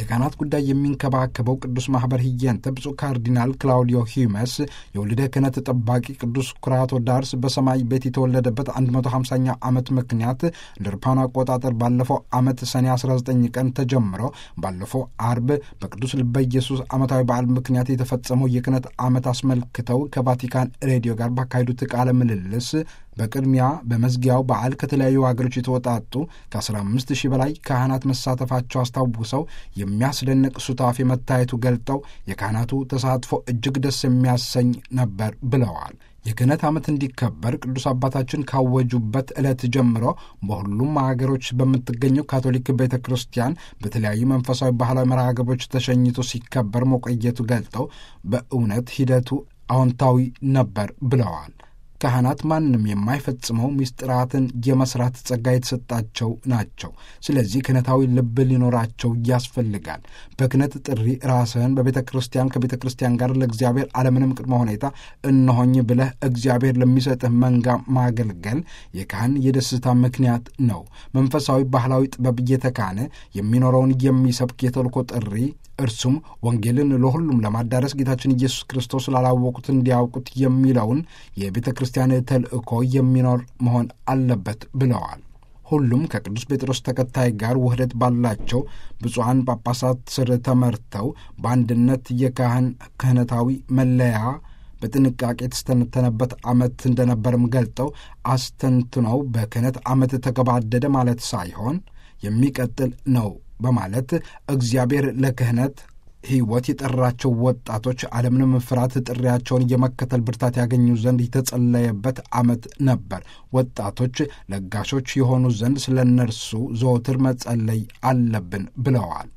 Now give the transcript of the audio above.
የካህናት ጉዳይ የሚንከባከበው ቅዱስ ማኅበር ህየንተ ብፁዕ ካርዲናል ክላውዲዮ ሂመስ የወልደ ክህነት ጠባቂ ቅዱስ ኩራቶ ዳርስ በሰማይ ቤት የተወለደበት 150ኛ ዓመት ምክንያት እንደ አውሮፓውያን አቆጣጠር ባለፈው ዓመት ሰኔ 19 ቀን ተጀምሮ ባለፈው አርብ በቅዱስ ልበ ኢየሱስ ዓመታዊ በዓል ምክንያት የተፈጸመው የክህነት ዓመት አስመልክተው ከቫቲካን ሬዲዮ ጋር ባካሄዱት ቃለ ምልልስ በቅድሚያ በመዝጊያው በዓል ከተለያዩ ሀገሮች የተወጣጡ ከ15 ሺህ በላይ ካህናት መሳተፋቸው አስታውሰው የሚያስደንቅ ሱታፌ መታየቱ ገልጠው የካህናቱ ተሳትፎ እጅግ ደስ የሚያሰኝ ነበር ብለዋል። የክህነት ዓመት እንዲከበር ቅዱስ አባታችን ካወጁበት ዕለት ጀምሮ በሁሉም ሀገሮች በምትገኘው ካቶሊክ ቤተ ክርስቲያን በተለያዩ መንፈሳዊ ባህላዊ መርሃ ግብሮች ተሸኝቶ ሲከበር መቆየቱ ገልጠው በእውነት ሂደቱ አዎንታዊ ነበር ብለዋል። ካህናት ማንም የማይፈጽመው ምስጢራትን የመስራት ጸጋ የተሰጣቸው ናቸው። ስለዚህ ክህነታዊ ልብ ሊኖራቸው ያስፈልጋል። በክህነት ጥሪ ራስህን በቤተ ክርስቲያን ከቤተ ክርስቲያን ጋር ለእግዚአብሔር አለምንም ቅድመ ሁኔታ እነሆኝ ብለህ እግዚአብሔር ለሚሰጥህ መንጋ ማገልገል የካህን የደስታ ምክንያት ነው። መንፈሳዊ ባህላዊ ጥበብ እየተካነ የሚኖረውን የሚሰብክ የተልኮ ጥሪ እርሱም ወንጌልን ለሁሉም ለማዳረስ ጌታችን ኢየሱስ ክርስቶስ ላላወቁት እንዲያውቁት የሚለውን የቤተ ክርስቲያን ተልእኮ የሚኖር መሆን አለበት ብለዋል። ሁሉም ከቅዱስ ጴጥሮስ ተከታይ ጋር ውህደት ባላቸው ብፁዓን ጳጳሳት ስር ተመርተው በአንድነት የካህን ክህነታዊ መለያ በጥንቃቄ የተስተነተነበት ዓመት እንደነበርም ገልጠው አስተንትነው በክህነት ዓመት ተገባደደ ማለት ሳይሆን የሚቀጥል ነው በማለት እግዚአብሔር ለክህነት ሕይወት የጠራቸው ወጣቶች አለምንም ፍርሃት ጥሪያቸውን የመከተል ብርታት ያገኙ ዘንድ የተጸለየበት ዓመት ነበር። ወጣቶች ለጋሾች የሆኑ ዘንድ ስለ እነርሱ ዘወትር መጸለይ አለብን ብለዋል።